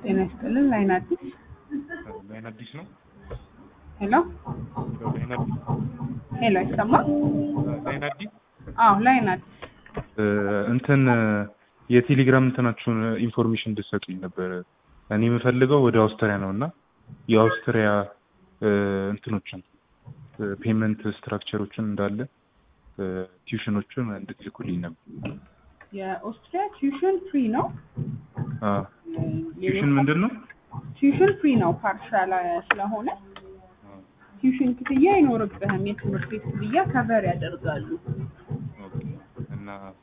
ጤና ይስጥልን። ላይን አዲስ ላይን አዲስ ነው። ሄሎ ላይን አዲስ ሄሎ፣ ይሰማል? ላይን አዲስ አዎ፣ ላይን አዲስ እንትን የቴሌግራም እንትናችሁን ኢንፎርሜሽን እንድትሰጡኝ ነበር። እኔ የምፈልገው ወደ አውስትሪያ ነው እና የአውስትሪያ እንትኖችን ፔመንት ስትራክቸሮችን እንዳለ ቲዩሽኖችን እንድትልኩልኝ ነበር። የኦስትሪያ ቲዩሽን ፍሪ ነው። ቲዩሽን ምንድን ነው? ቲዩሽን ፍሪ ነው ፓርሻል ስለሆነ ቲዩሽን ክፍያ አይኖርብህም። የትምህርት ቤት ክፍያ ከቨር ያደርጋሉ። ኦኬ። እና